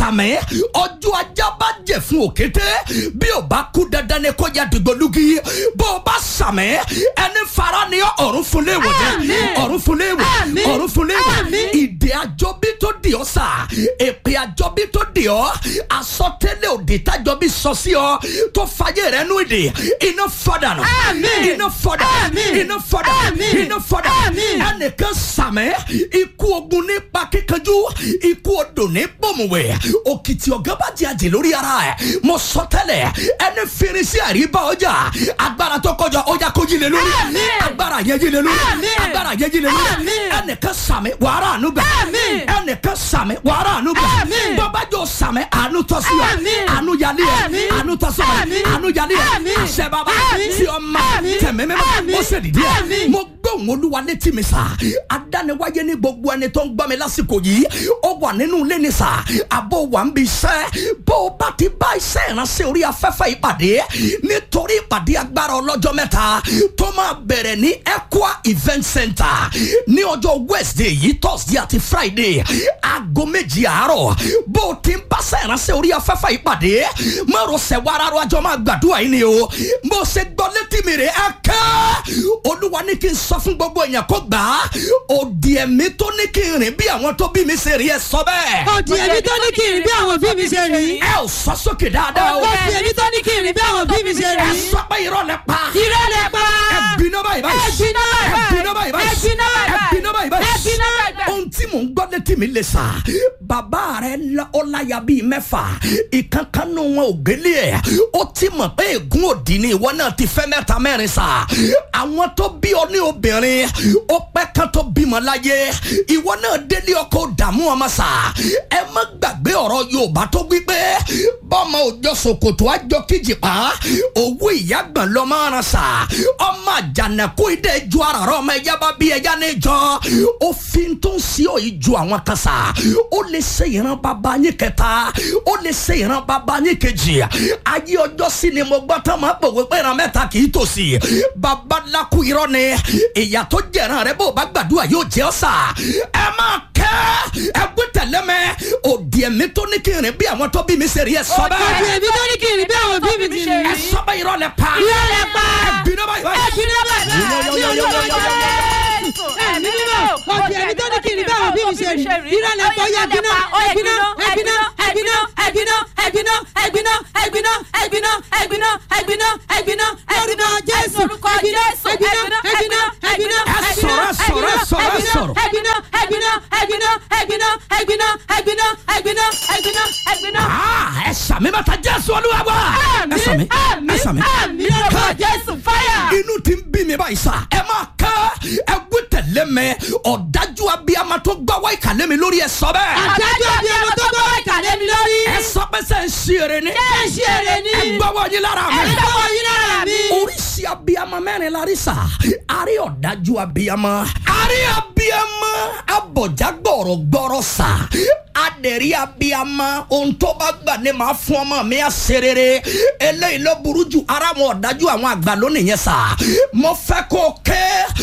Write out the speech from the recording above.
sàmẹ́ ọjọ́ ajá bá jẹ fún òkété bí o bá kú dandan ni kó ya dìgbòlugi bó o bá sàmẹ́ ẹni fara ni ọ̀run fún léwọ̀ jẹ́ Àmín. ọ̀run fún léwọ̀ Àmín. ọ̀run fún léwọ̀ Àmín. ìdè àjọbí tó dì ọ́ sà èpè àjọbí tó dì ọ́ àsọtẹ́lẹ̀ òdì tájọbí sọ sí ọ tó fàyè rẹ nú ìdè iná fọdà nù Àmín. iná fọdà Àmín. iná fọdà Àmín. iná fọdà Àmín. ẹnìkan sàmẹ́ ikú ogun nípa kíkanjú ikú odò ní bòmùwẹ̀ òkìtì ọ̀gá bá jẹ́ àjẹ́ lórí ara ẹ̀ mo sọ tẹ́lẹ̀ ẹni fèrèsé àríbá ọjà agbára tó kọjá ọjà kó jí lé lórí Àmín. agbára yẹn jí lé lórí Àmín. agbára yẹn jí lé lórí Àmín. ẹnìkan sàmẹ́ wàrà àánú gbà Àmín. ẹnìkan sàmẹ́ wàrà àánú gbà Àmín. bọ́bájọ́ sàmẹ́ àánú tọ́ sí wa Àmín. àánú yálé ẹ̀ Àmín. àánú tọ́ sí wa Àmín. àánú yálé ẹ̀ Àmín. àṣẹ bàbá Àmín. tí ọmọ Àmín. tẹ̀mẹ́mẹ́mọ́ Àmín. ó sì dìde ẹ̀ Àmín. mo gbóhùn olúwa létí mi sà adániwáyé ní gbogbo ẹni tó ń gbọ́ mi lásìkò yìí ó wà nínú ilé ni sà àbò wà ń bi iṣẹ́ bó o bá ti bá iṣẹ́ ìránṣẹ́ orí afẹ́fẹ́ ìpàdé nítorí ìpàdé agbára ọlọ́jọ́ mẹ́ta tó máa bẹ̀rẹ̀ ní Equa event center ní ọjọ́ wednesday yìí thursday àti friday aago méjì àárọ̀ bó o ti ń bá iṣẹ́ ìránṣẹ́ orí afẹ́fẹ́ ìpàdé mọ̀rọ̀sẹ̀ wàrà àjọ máa gbàdúrà yìí ni o mo ṣe gbọ́ létí mi rè é kẹ́ olúwa ní kí n sọ fún gbogbo èèyàn kó gbà á òdì ẹ̀mí tó ní kí n rìn bí àwọn tó bí mi ṣe rí ẹ sọ bẹ́ẹ̀. òdì èmi tó ní kí n rìn bí àwọn òbí mi ṣe rìn. ẹ ò sọ sókè dáadáa o. òdì èmi tó ní kí n rìn bí àwọn òbí mi ṣe ẹ rìn. sọ pé irọ́ lẹ pa. irọ́ lẹ pa. ẹ gbiná báyìí báyìí. ẹ gbiná báyìí ẹ gbiná báyìí báyìí. ẹ gbiná báyìí ẹ gbiná báyìí báyìí. ẹ gbiná báyìí báyìí. ohun tí mò ń gbọ́ létí mi lè sà bàbá rẹ la- ó láya bíi mẹ́fà ìkankanú wọn ò gbélé ẹ̀ ó ti mọ̀ pé ègún òdì ni ìwọ náà ti fẹ́ mẹ́ta mẹ́rin sà àwọn tó bí ọ ní obìnrin ó pẹ́ kan tó bímọ láyé ìwọ náà délé ọkọ dààmú ọmọ sà ẹ má gbàgbé ọ̀rọ̀ Yorùbá tó wí pé bọ́mọ òjọ ṣòkòtò àjọ kíjìpá owó ìyàgbọ̀n lọ máa ran sà ọmọ àjànàkú ìdẹ ju ara rẹ ọmọ ẹja bá bí ẹja ní jọ òfin tó ń sí òyìn ju àwọn kan sà ó lè ṣe ìran bàbá yín kẹta ó lè ṣe ìran bàbá yín kejì ayé ọjọ́ sí ni mo gbọ́ tán máa pòwe pé ìran mẹ́ta kì í tòsí babaláku irọ́ ni ìyà tó jẹ̀ràn rẹ bó o bá gbàdúrà yóò jẹ́ ọ́ sà ẹ máa kẹ́ ẹ gbé tẹ̀lé mẹ́ òdì ẹ̀mí tó ní kí n rìn bí àwọn tó bí mi ṣe rí ẹ sọ òdì bẹ́ẹ̀ èmi tó ní kí n rìn bí àwọn òbí mi ti rìn. ẹ sọ bẹ́ẹ̀ irọ́ lẹ pa irọ́ lẹ pa. ẹ gbiná báyìí ẹ báyìí. gbiná báyìí báyìí. ẹ̀mí mímọ́ òdì èmi tó ní kí n rìn bí àwọn òbí mi ṣe rìn. irọ́ lẹ pa ó yẹ gbiná ẹ̀gbiná ẹ̀gbiná ẹ̀gbiná ẹ̀gbiná ẹ̀gbiná ẹ̀gbiná ẹ̀gbiná ẹ̀gbiná ẹ̀gbiná ẹ̀gbiná ẹ̀gbiná lórúkọ jésù ẹ̀gbiná ẹ̀gbiná ẹ̀gbiná ẹ̀gbiná Ẹ sọ̀rọ̀, ẹ sọ̀rọ̀, ẹ sọ̀rọ̀, ẹ sọ̀rọ̀. ẹ̀gbiná ẹ̀gbiná ẹ̀gbiná ẹ̀gbiná ẹ̀gbiná ẹ̀gbiná ẹ̀gbiná ẹ̀gbiná ẹ̀gbiná. Ah, ẹ sàmì bàtà jésù olúwa wa. ẹ sàmì ẹ sàmì. àmì lórúkọ jésù fáyà. inú ti ń bí mi báyìí sá ẹ máa ká ẹ gbé tẹ̀lé mi ọ̀dájú abiyamọ tó gbá wá ìkàlẹ́ mi lórí ẹ sọ bẹ́ẹ̀. àdájọ́ bí ọmọ tó gbọ́ ìkàlẹ́ mi lórí. ẹ sọ pé sẹ́ ń ṣe eré ni. ẹ ṣe èrè ni. ẹ gbọ́wọ́ yín lára mi. ẹ gbọ́wọ́ yín lára mi. oríṣi abiyamọ mẹ́rin la rí sá a rí ọ̀dájú abiyamọ a rí abiyamọ abọ̀já gbọ̀rọ̀gbọ̀rọ̀ sá adẹ̀rí abiyamọ ohun tó bá gbà ní ma fún ọmọ mi á ṣe rere eléyìí ló burú jù ara wọn ọ̀dájú àwọn àgbà lónìí yẹn sá mo fẹ́ kó kẹ́